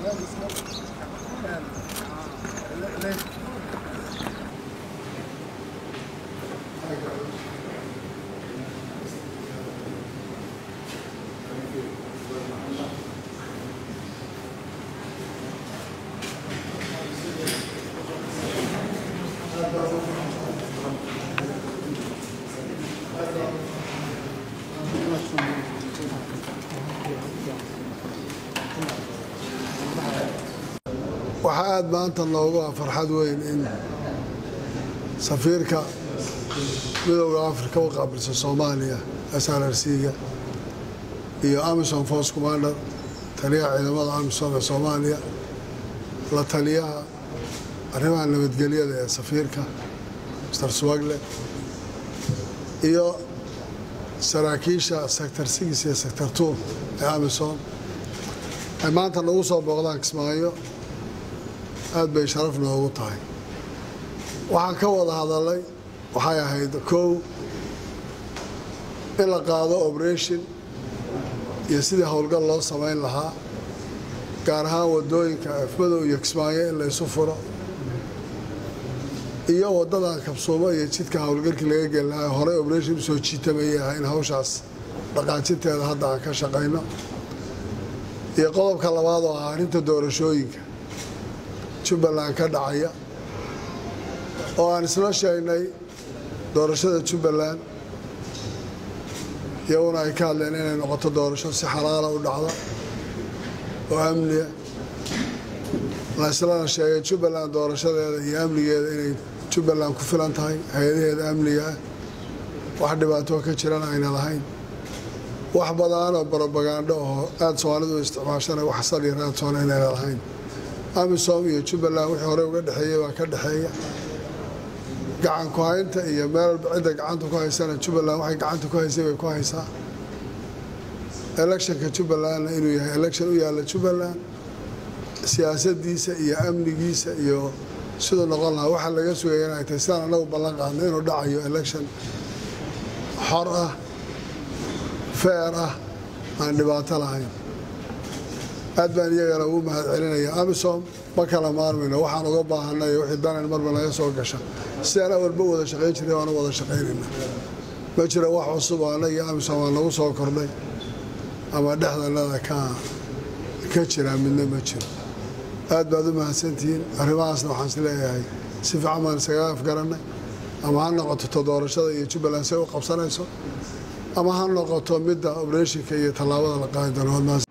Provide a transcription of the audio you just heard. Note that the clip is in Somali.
waxaa aada maanta noogu ah farxad weyn in safiirka midowda afrika u qaabilsa soomaaliya s r r c-ga iyo amison force commander taliyaha ciidamada amison ee soomaaliya la taliyaha arrimaha nabadgelyada ee safiirka mr swagle iyo saraakiisha sector six iyo sector two ee amison ay maanta nagu soo booqdaan kismaayo aad bay sharaf noogu tahay waxaan ka wada hadalay waxay ahayd kow in la qaado operation iyo sidii howlgal loo samayn lahaa gaar ahaan wadooyinka afmadow iyo kismaayo in la isu furo iyo wadadan kabsuumo iyo jidka howlgalkii laga geli lahaa horey operation usoo jiitamayay ah in hawshaas dhaqaajinteeda hadda aan ka shaqayno iyo qodobka labaad oo ah arrinta doorashooyinka jubbaland ka dhacaya oo aan isla sheegnay doorashada jubbaland iyaguna ay ka hadleen inay noqoto doorasho si xalaala u dhacda oo amniya la islana sheegay jubbaland doorashadeeda iyo amnigeeda inay jubbaland ku filan tahay hay-adaheeda amniga ah wax dhibaatoo ka jirana ayna lahayn wax badan oo barobagandho oo aada soomaalidu isticmaashana wax saliya raadsoona inayna lahayn amisom iyo jubbaland wixii horey uga dhexeeyey baa ka dhexeeya gacan ku haynta iyo meel walba cidda gacanta ku haysana jubbaland waxay gacanta ku haysay bay ku haysaa electionka jubbalandna inuu yahay election u yaalla jubbaland siyaasadiisa iyo amnigiisa iyo siduu noqon lahaa waxaa laga sugaya inay tahay sidaan anagu ballan qaadna inuu dhacayo election xor ah feer ah aan dhibaato lahayn aad baan iyagana ugu mahad celinaya amisom ma kala maarmayno waxaan uga baahanay wixii danan marba naga soo gasha sidaan awalba wada shaqayn jiray waanu wada shaqaynayna ma jiro wax cusub oo annaga iyo amisom aa nagu soo kordhay ama dhexdanada ka ka jira midna ma jiro aad baad u mahadsantihiin arrimahaasna waxaan is leeyahay si fiican baan iskaga afgarannay ama ha noqoto to doorashada iyo jubbaland say u qabsanayso ama ha noqoto midda obreshinka iyo tallaabada la qaadi doono